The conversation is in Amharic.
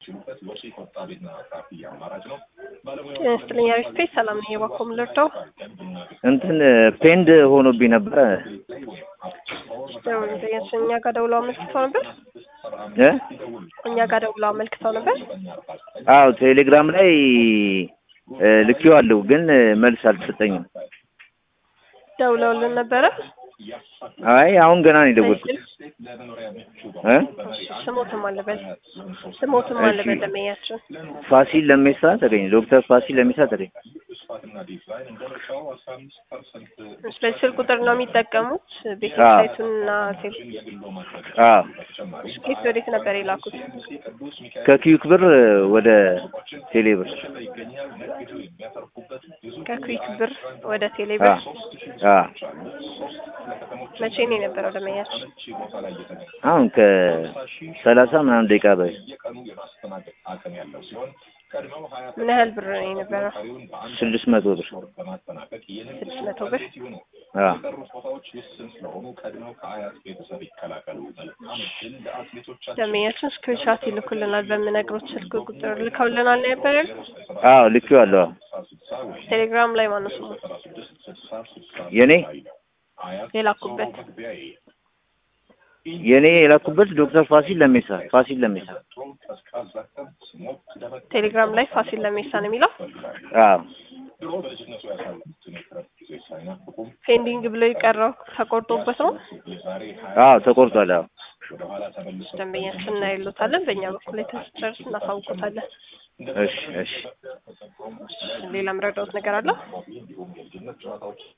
ጤና አሪፍ ስፔስ ሰላም ነኝ። እባክዎ ምን ልርዳው? እንትን ፔንድ ሆኖብኝ ነበረ እኛ ጋር ደውለው አመልክተው ነበር። እ እኛ ጋር ደውለው አመልክተው ነበር። አዎ ቴሌግራም ላይ ልኬዋለሁ፣ ግን መልስ አልተሰጠኝም። ደውለውልን ነበረ። አይ አሁን ገና ነው የደወልኩት እ ስሞትም አለበል ስሞትም አለበል ለመያችን ፋሲል ለሜሳ ተገኘ። ዶክተር ፋሲል ለሜሳ ተገኘ። በዚህ ስልክ ቁጥር ነው የሚጠቀሙት ቤተሳይቱንና ቴል አዎ ስኬት ወዴት ነበር የላኩት? ከኪዩክ ብር ወደ ቴሌ ብር ከኩዊክ ብር ወደ ቴሌ ብር አዎ መቼ ነው የነበረው ለመያችን? አሁን ከሰላሳ ምናምን ደቂቃ በፊት ምን ያህል ብር ነው የነበረው? ስድስት መቶ ብር ስድስት መቶ ብር አዎ ደንበኛችን ስክሪንሻት ይልኩልናል በምነግሮት ስልክ ቁጥር ልከውልናል ነው ነበር ያሉት። አዎ ልኬዋለሁ። ቴሌግራም ላይ ማነው ስሙ የኔ የላኩበት? የኔ የላኩበት ዶክተር ፋሲል ለሜሳ ፋሲል ለሜሳ ቴሌግራም ላይ ፋሲል ለሜሳ ነው የሚለው። አዎ ፔንዲንግ ብሎ የቀረው ተቆርጦበት ነው። አዎ ተቆርጧል። አዎ ደንበኛችን እናይሎታለን። በእኛ በኩል ላይ ተስጨርስ እናሳውቆታለን። እሺ እሺ ሌላ ምረዳውት ነገር አለ?